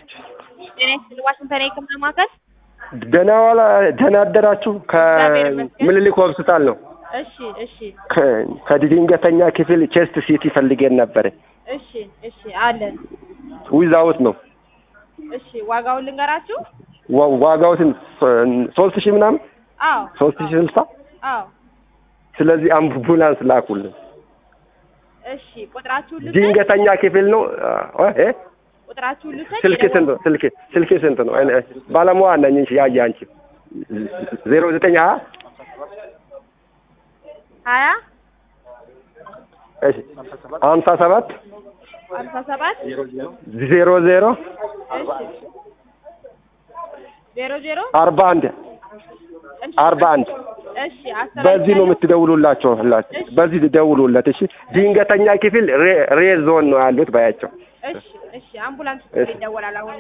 ጤና ይስጥልኝ ዋሽንግተን የህክምና ማዕከል። ደህና ዋላ ደህና አደራችሁ። እግዚአብሔር ይመስገን። ከምኒልክ ሆስፒታል ነው። እሺ እሺ ከ- ከድንገተኛ ክፍል ቼስት ሲቲ ፈልጌን ነበር። እሺ እሺ አለን። ዊዛውት ነው እሺ ዋጋውን ልንገራችሁ። ዋ- ዋጋው ስንት? ሶስት ሺህ ምናምን አዎ ሶስት ሺህ ስልሳ አዎ ስለዚህ አምቡላንስ ላኩልን። እሺ ቁጥራችሁን ልውሰድ። ድንገተኛ ክፍል ነው እ እ ቁጥራችሁን ልውሰድ። ስልክ ስንት ነው? ስልክ ስልክ ስንት ነው? እኔ- ባለሙያ ነኝ። እሺ ያየ አንቺ ዜሮ ዘጠኝ ሀያ ሀያ እሺ ሀምሳ ሰባት ሀምሳ ሰባት ዜሮ ዜሮ እሺ ዜሮ ዜሮ አርባ አንድ እሺ አርባ አንድ እሺ አስተላልፋለሁ። በዚህ ነው የምትደውሉላቸው። ሁላችሁ በዚህ ደውሉለት። እሺ ድንገተኛ ክፍል ሬ ሬ ዞን ነው ያሉት ባያቸው። እሺ እሺ አምቡላንስ እሺ። ይደወላል አሁን